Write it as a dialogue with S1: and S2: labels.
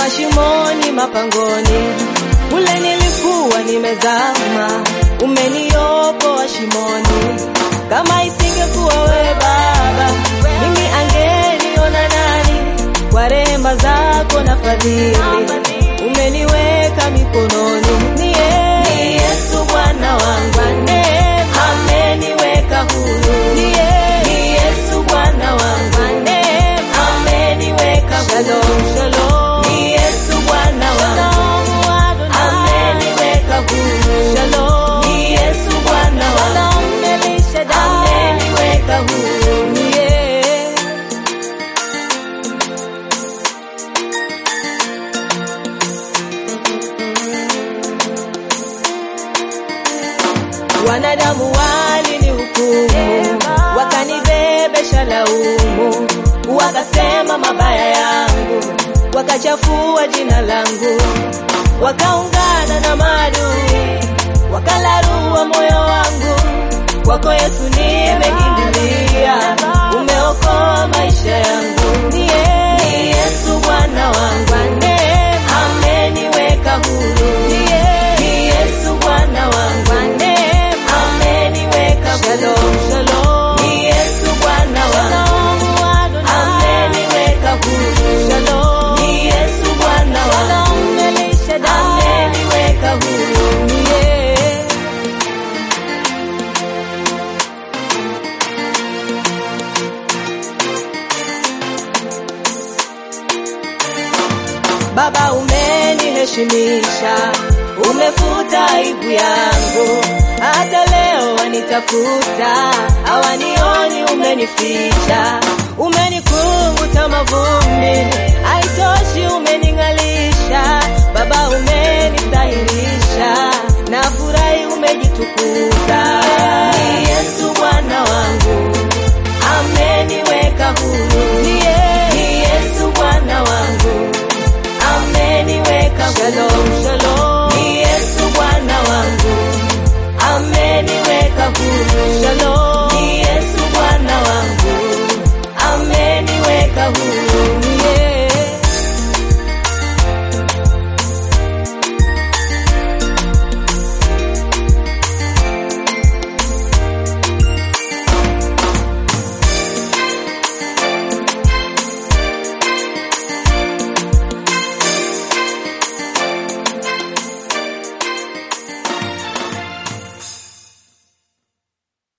S1: mashimoni, mapangoni, kule nilikuwa nimezama, umeniokoa shimoni. Kama isingekuwa wewe Baba, mimi angeniona nani? Kwa rehema zako na fadhili umeniweka mikononi. Ni yeye, ni Yesu Bwana wangu, neema ameniweka huru. Ni yeye, ni Yesu Bwana wangu, neema ameniweka huru. Shalom, shalom. Ni Yesu Bwana wangu, ameniweka huru. Shalom. Ni Yesu Bwana wangu, ameniweka huru. Ni yeye. Wanadamu walinihukumu, wakanibebesha laumu, wakasema mabaya yangu, wakachafua jina langu, wakaungana na maadui, wakalarua moyo wangu. Kwako Yesu nimekimbilia, umeokoa maisha yangu. Ni yeye, ni Yesu Bwana wangu, neema ameniweka huru. Ni yeye, ni Yesu Bwana wangu, neema ameniweka huru. Shalom, shalom. Ni Yesu Bwana wangu, ameniweka huru. Shalom. Ni Yesu Bwana wangu, ameniweka huru. Ni yeye. Baba umeniheshimisha, umefuta aibu yangu, hata leo wanitafuta, hawanioni, umenificha, umenikunguta mavumbi, haitoshi, umening'alisha,